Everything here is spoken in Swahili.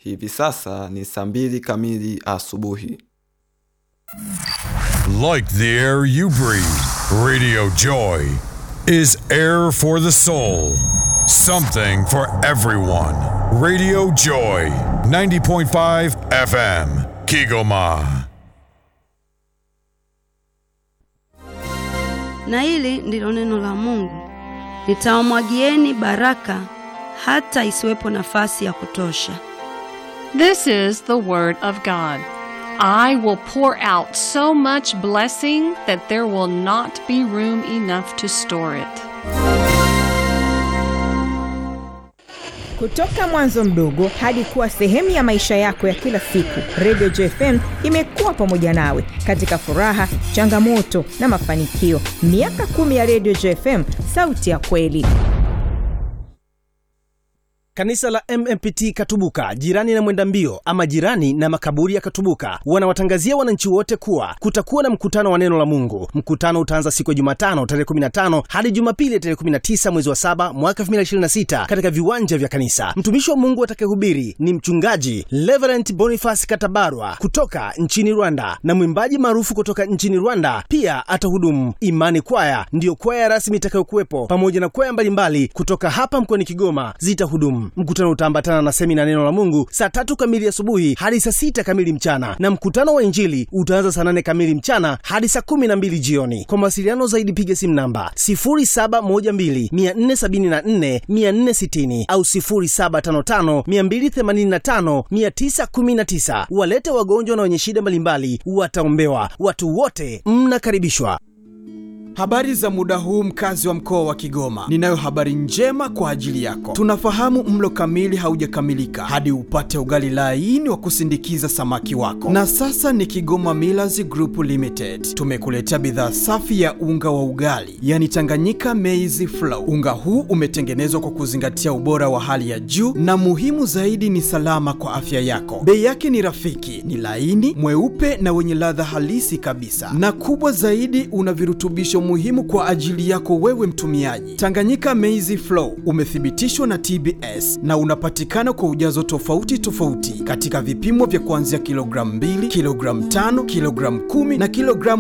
Hivi sasa ni saa mbili kamili asubuhi. Like the air you breathe, Radio Joy is air for the soul. Something for everyone. Radio Joy, 90.5 FM, Kigoma. Na hili ndilo neno la Mungu, nitawamwagieni baraka hata isiwepo nafasi ya kutosha. This is the Word of God. I will pour out so much blessing that there will not be room enough to store it. Kutoka mwanzo mdogo hadi kuwa sehemu ya maisha yako ya kila siku, Radio JFM imekuwa pamoja nawe katika furaha, changamoto na mafanikio. Miaka kumi ya Radio JFM, sauti ya kweli. Kanisa la MMPT Katubuka, jirani na mwenda mbio ama jirani na makaburi ya Katubuka, wanawatangazia wananchi wote kuwa kutakuwa na mkutano wa neno la Mungu. Mkutano utaanza siku ya Jumatano tarehe 15 hadi Jumapili tarehe 19 mwezi wa 7 mwaka 2026 katika viwanja vya kanisa. Mtumishi wa Mungu atakayehubiri ni mchungaji Reverend Boniface Katabarwa kutoka nchini Rwanda na mwimbaji maarufu kutoka nchini Rwanda pia atahudumu. Imani Kwaya ndiyo kwaya rasmi itakayokuwepo pamoja na kwaya mbalimbali kutoka hapa mkoani Kigoma zitahudumu. Mkutano utaambatana na semina neno la Mungu saa tatu kamili asubuhi hadi saa sita kamili mchana, na mkutano wa Injili utaanza saa nane kamili mchana hadi saa kumi na mbili jioni. Kwa mawasiliano zaidi piga simu namba 0712474460 au 0755285919. Walete wagonjwa na wenye shida mbalimbali, wataombewa. Watu wote mnakaribishwa. Habari za muda huu mkazi wa mkoa wa Kigoma. Ninayo habari njema kwa ajili yako. Tunafahamu mlo kamili haujakamilika hadi upate ugali laini wa kusindikiza samaki wako. Na sasa ni Kigoma Millers Group Limited. Tumekuletea bidhaa safi ya unga wa ugali, yani Tanganyika Maize Flour. Unga huu umetengenezwa kwa kuzingatia ubora wa hali ya juu na muhimu zaidi ni salama kwa afya yako. Bei yake ni rafiki, ni laini, mweupe na wenye ladha halisi kabisa. Na kubwa zaidi una virutubisho muhimu kwa ajili yako wewe mtumiaji. Tanganyika Maize Flour umethibitishwa na TBS na unapatikana kwa ujazo tofauti tofauti katika vipimo vya kuanzia kilogramu 2, kilogramu 5, kilogramu 10 na kilogramu